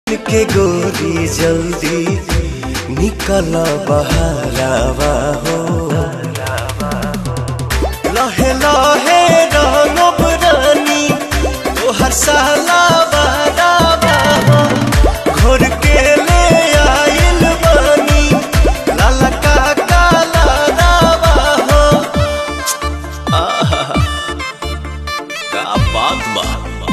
के गोरी जल्दी निकल बहारावा हो लहे लहे रंगब रानी तोहर साला बारावा हो घोर के ले आइल बानी लाला का काला रावा हो आहा का बात बा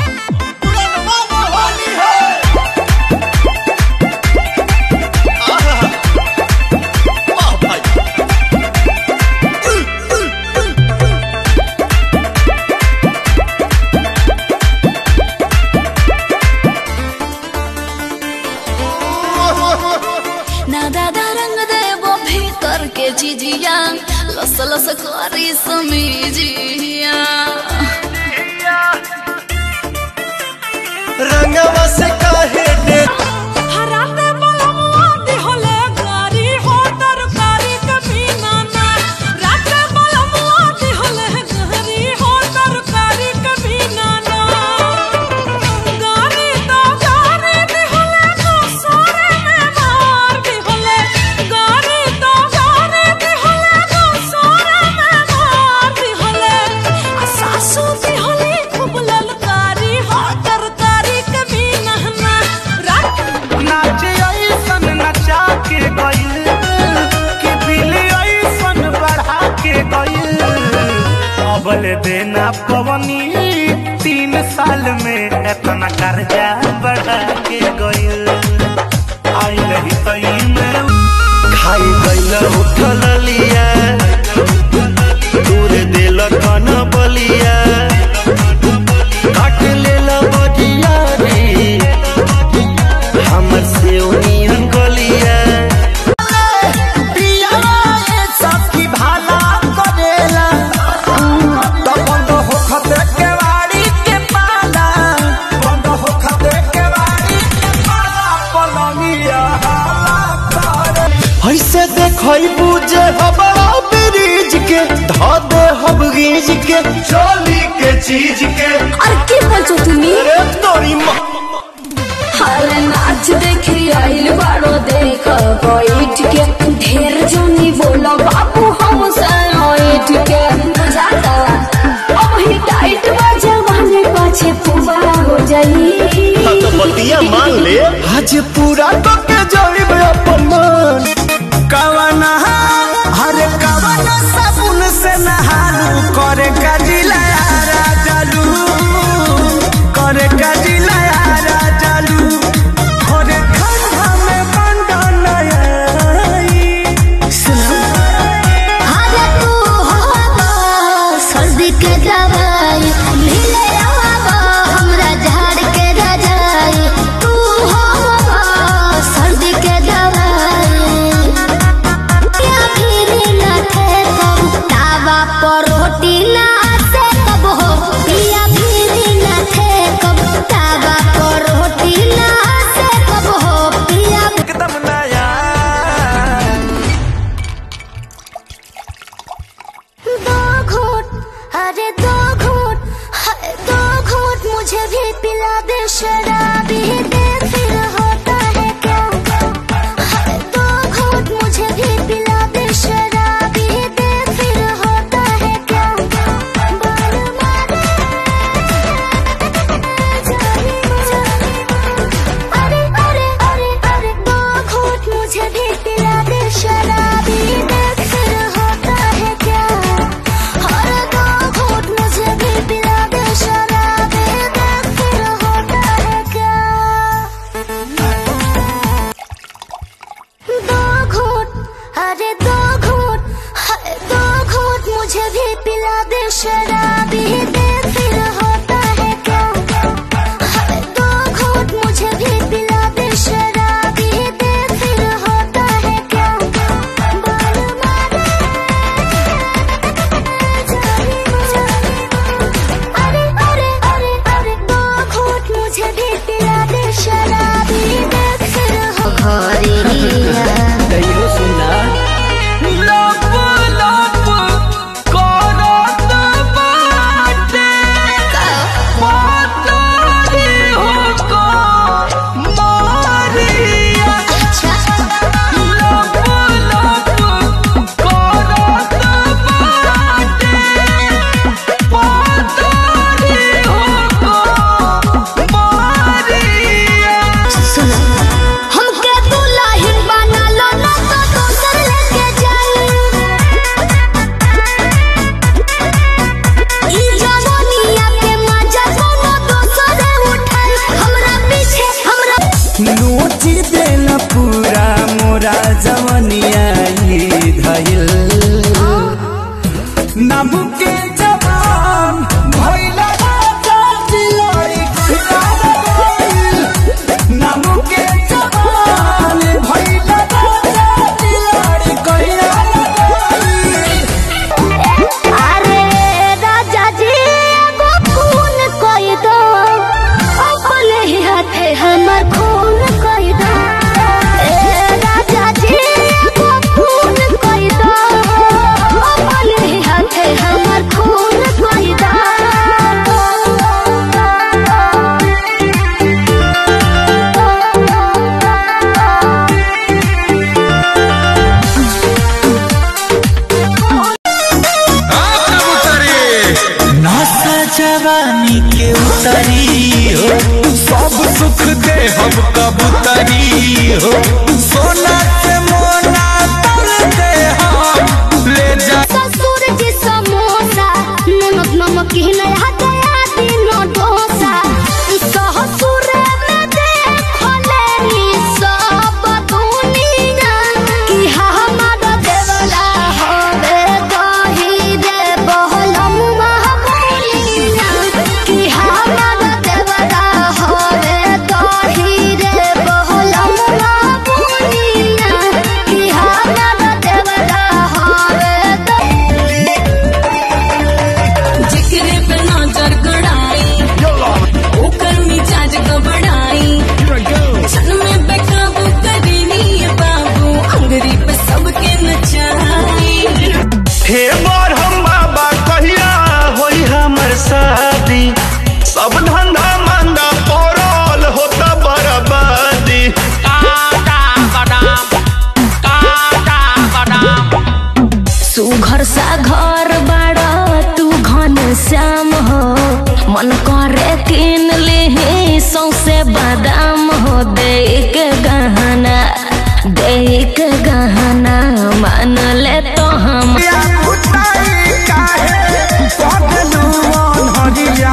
ना दादा रंग देवो भीतर के जिजिया लस लस करी समीजिया रंगवा से काहे डे हराते बलमुआ दिहले गारी हो तरकारी कभी नाना राते बलमुआ दिहले गारी हो तरकारी कभी नाना गारी तो गारी दिहले को सोरे में मार दिहले गारी तो गारी दिहले को सोरे में मार दिहले आ सासू दिहले खूब ललकारी हो तरकारी कभी नाना रात नाच ऐसन नचा के गइल कि दिल ऐसन बढ़ा के गइल अबल देना पवनी तीन साल में इतना कर्जा बढ़ा के गइल आई नहीं तई में खाई गइल उठल लिया दूर दिल कन बलिया काट लेल बजिया रे हमर से ओनियन गलिया ऐसे देखई बुझे हबड़ा ब्रिज के धा दे हब गीज के चोली के चीज के আর কি বলছো তুমি अरे तोरी माँ हाले नाच देखी आइल बाड़ो देख बैठ के ढेर जोनी बोलो बाबू हम साइट के बुझाता अब ही टाइट बजे वाले पाछे पुबा हो जाई हाँ तो बतिया मान ले आज पूरा तो के जाइब अपमान कवना हर कवना साबुन से नहालू करे कजिला राजालू करे कजिला राजालू करे खंडा में बंडा नई अरे तू हवा सर्दी के दवाई मिले आवा हमरा झाड़ के रजाई तू हवा सर्दी के दवाई क्या फिर न थे कब तावा पर रोटी ना से कब हो पिया फिर न थे कब तावा पर रोटी ना से कब हो पिया एकदम नया दो घूट अरे दो घूट हाय दो घूट मुझे भी पिला दे शराबी दे फिर होता है क्या हाय दो घूट मुझे भी पिला दे शराबी दे फिर होता है क्या बाल मारे अरे अरे अरे अरे दो घूट मुझे भी पिला दे शराबी दे फिर होता है क्या हर दो घूट मुझे भी पिला दे शराबी दे फिर होता है क्या दो घूट अरे दो घूट हाय दो घूट मुझे भी पिला दे शराबी दे फिर होता है क्या हाय दो घूट मुझे भी पिला दे शराबी दे फिर होता है क्या बाल मारे अरे अरे अरे अरे दो घूट मुझे भी पिला दे शराबी दे फिर हो कहियो सुना लोप लोप करत कबूतरी हो सोना से मोना तल दे हम ले जा ससुर जी समोसा नमक नमकीन हदया दिनो डोसा ससुर में देखो लेनी सब दुनिया कि हमर देवला होवे दही रे बहलम महबूलिया कि हमर देवला होवे दही रे बहलम महबूलिया कि हमर देवला होवे दही जिक्र पे नजर गड़ाई ओकर मिजाज गबड़ाई क्षण में बेकाबू करेनी ये बाबू अंगरी पे सबके नचाई हे बार हम बाबा कहिया होई हमर शादी सब धंधा मंदा पड़ल होता बर्बादी सुघर सा घर बाड़ा तू घन श्याम हो मन करे किन ले सौसे बादाम हो दे के गहना दे के गहना मान ले तो हम या उताई काहे पगलू अनहरिया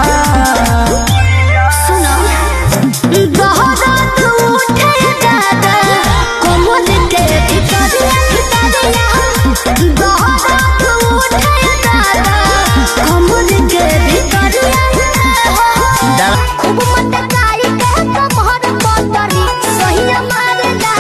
दहरात उठे दादा कोमल के भितरिया भितरिया दहरात उठे दादा कोमल के भितरिया खूब मटकाई के कमहर बदरी सहिया मारला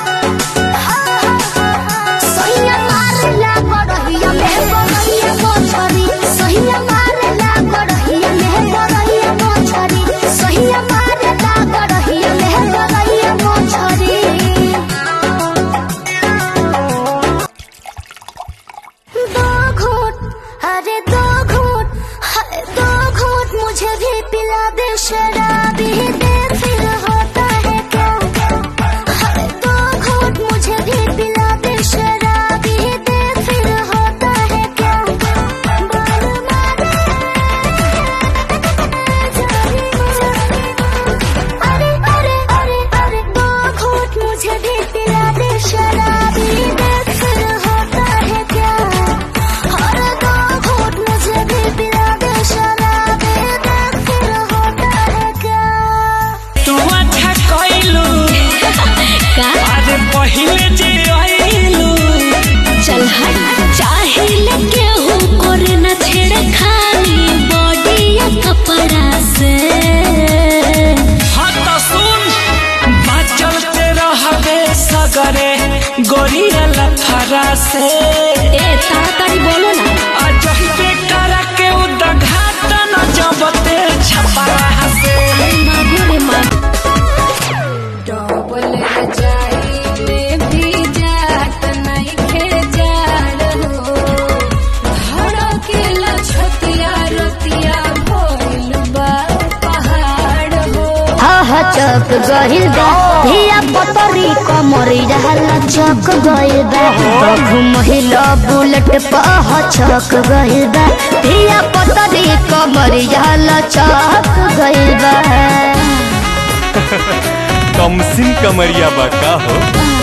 सहिया मारला गड़हिया में गड़हिया मोछरी सहिया मारला गड़हिया में गड़हिया मोछरी सहिया मारला गड़हिया में गड़हिया मोछरी दो घूट अरे दो घूट हाय दो घूट मुझे भी पिला दे शराबी दे फिर होता है क्या हाय दो घूट मुझे भी पिला दे शराबी दे फिर होता है क्या बाल मारे अरे अरे अरे अरे दो घूट मुझे भी पिला दे शराबी दे फिर होता है क्या अरे दो घूट मुझे भी पिला दे शराबी दे फिर होता है क्या तू अच्छा कइलू अरे पहिले जे आइलू चल हट चाहे लगे हो करे न छेड़े खानी बॉडी या कपड़ा से हाँ तो सुन बाचल ते रहबे सगरे गोरिया लफरा से ए ताड़ाताड़ी बोलो ना अजही पे करा के उद्घाटन जबते छपरा से मागो रे मागो डबल जाई में भी जात नहीं खे जाड़ हो धड़केला छतिया रतिया भइल बा पहाड़ हो आहा चक गहिल बा धिया पतरी कमरी रहला चक गइल बा बघु महिला बुलेट पह चक गइल बा धिया पतरी कमरी रहला चक गइल बा कमसिन कमरिया बा का हो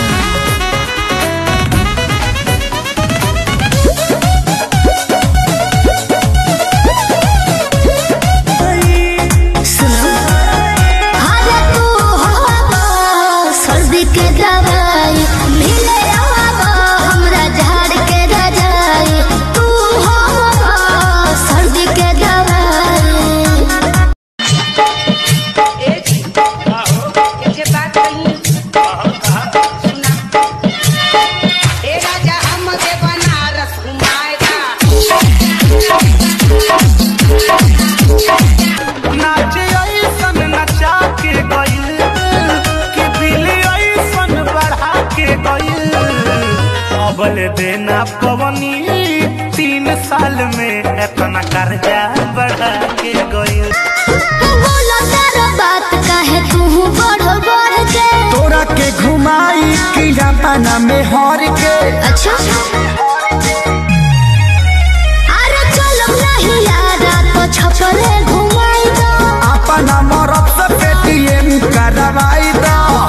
अरे तू हवा सर्दी के दवाई मिले हवा हमरा झाड़ के रजाई तू हवा सर्दी के दवाई नाच ऐसन नचा के गइल कि बिल ऐसन बढ़ा के गइल अबल देना पवनी तीन साल में इतना कर्जा बढ़ा के गइल बोला तारा बात काहे तू बढ़ बढ़ के तोरा के घुमाई कि जापाना में हर के अच्छा अरे चलो नहीं यार तो छपरे घुमाई दो अपना मरद से पेटीएम करवाई दो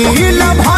ढील